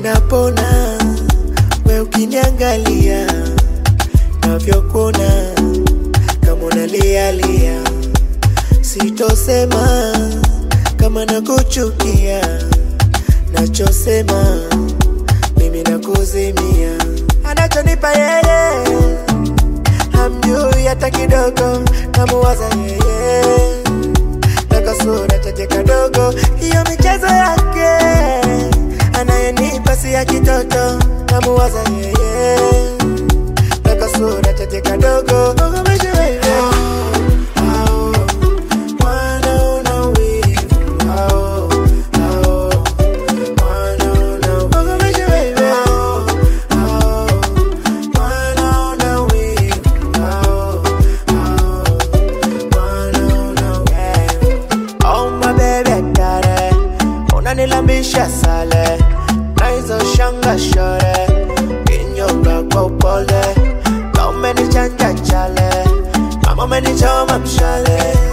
ninapona we ukiniangalia navyokuona kama unalialia sitosema kama nakuchukia nachosema mimi nakuzimia anachonipa yeye hamjui hata kidogo namuwaza yeye na kasura chache kadogo hiyo michezo yake anayenipa si ya kitoto namuwaza yeye na kasura chache kadogo Ugomeshe wewe. Au, mwana una wivu. Au, au, mwana una- Ugomeshe wewe. Au, mwana una wivu. Au, au, mwana una wivu. Oh my baby kare unanilambisha sale na hizo shanga shore kinyonga kwa upole na umenichanja chale mama umenichoma mshale